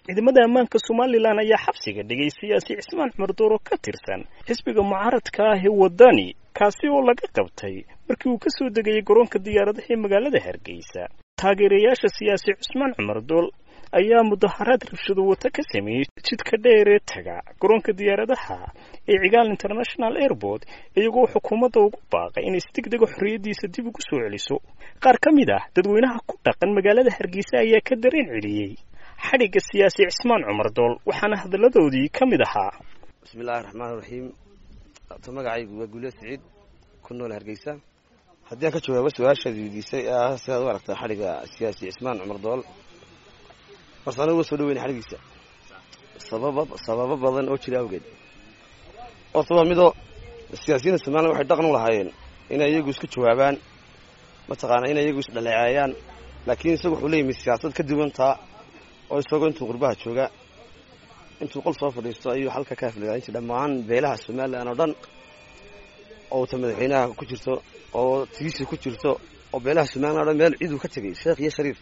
ciidamada ammaanka somalilan ayaa xabsiga dhigay siyaasi cismaan cumar dooro ka tirsan xisbiga mucaaradka ah ee wadani kaasi oo laga qabtay markii uu ka soo degayay garoonka diyaaradaha ee magaalada hargeysa taageerayaasha siyaasi cusmaan cumar dool ayaa mudaharaad rabshado wata ka sameeyey jidka dheer ee taga garoonka diyaaradaha ee cigaal international airport iyagoo xukuumadda ugu baaqay inay si deg dega xorriyaddiisa dib ugu soo celiso qaar ka mid ah dadweynaha ku dhaqan magaalada hargeysa ayaa ka dareen celiyey xadhigga siyaasi cismaan cumar dool waxaana hadalladoodii ka mid ahaa bismillahi raxmaan raxiim to magacaygu waa guuliya siciid ku nool hargeysa haddii aan ka jawaabo su-aashaad weydiisay ah sidaad u aragtaa xadhigga siyaasi cismaan cumar dool marse anigu uga soo dhaweyna xadhiggiisa sababa sababo badan oo jira awgeed horta waa midoo siyaasiyiinta somalilan waxay dhaqan u lahaayeen inay iyagu isku jawaabaan mataqaanaa inay iyagu isdhaleeceeyaan laakiin isagu wuxuu leeyimi siyaasad ka duwantaa oo isagoo intuu qurbaha jooga intuu qol soo fadhiisto ayuu halka ka aflagaanji dhammaan beelaha somalilan oo dhan oo ta madaxweynaha ku jirto oo tiisi ku jirto oo beelaha somalilan o dhan meel ciiduu ka tegay sheekh iyo shariif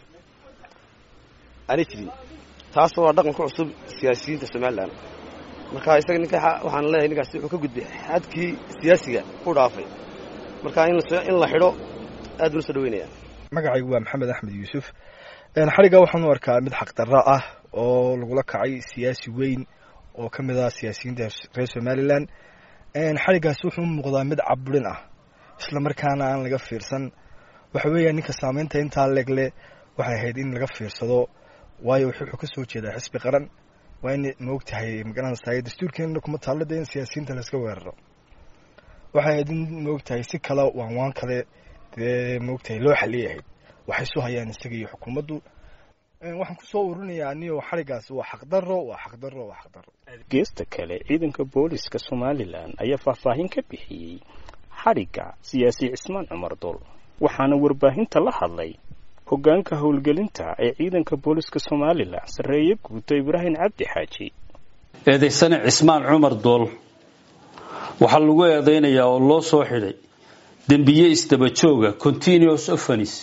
aanay jirin taas waa dhaqan ku cusub siyaasiyiinta somalilan marka isaga ninka waxaan leeyahay ninkaasi wuxuu ka gudbay xadkii siyaasiga ku dhaafay marka in la xidho aad buu soo dhaweynaya magacaygu waa maxamed axmed yuusuf xadhigga waxaan u arkaa mid xaqdarro ah oo lagula kacay siyaasi weyn oo ka mid ah siyaasiyiinta reer somalilan xadhiggaas wuxuu u muuqdaa mid caburin ah isla markaana aan laga fiirsan waxa weeya ninka saameynta intaa legle waxay ahayd in laga fiirsado waayo wuxuu ka soo jeedaa xisbi qaran waa in maogtahay magaranaysa dastuurkeena kuma taallada in siyaasiyiinta layska weeraro waxay ahayd in maogtahay si kale waan waan kale dee maogtahay loo xaliyahayd waxay soo hayaan isaga iyo xukuumaddu waxaan kusoo urinayaa anigo xadhiggaas waa xaqdarro waa xaqdarro waa xaqdarro geesta kale ciidanka booliska somalilan ayaa faahfaahin ka bixiyey xadhigga siyaasi cismaan cumar dool waxaana warbaahinta la hadlay hoggaanka howlgelinta ee ciidanka booliska somalilan sarreeye guuto ibraahim cabdi xaaji eedaysane cismaan cumar dool waxaa lagu eedaynayaa oo loo soo xidhay dembiye isdabajooga continuous offens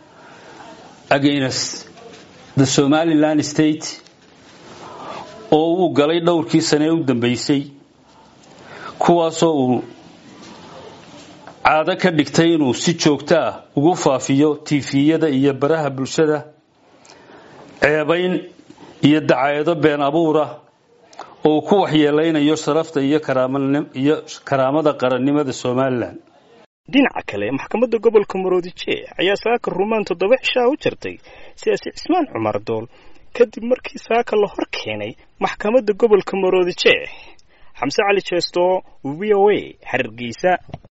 against the somalilan state oo uu galay dhowrkii sane ee u dambeysay kuwaasoo uu caado ka dhigtay inuu si joogto ah ugu faafiyo tiifiyada iyo baraha bulshada ceebayn iyo dacaayado been abuura oo uu ku waxyeelaynayo sharafta iyo karaamada qarannimada somalilan dhinaca kale maxkamadda gobolka maroodijeex ayaa saaka rumaan toddoba cishaa u jirtay siyaasi cismaan cumar dool kadib markii saaka la hor keenay maxkamadda gobolka maroodijeex xamse cali jeesto v o a xariirgeysa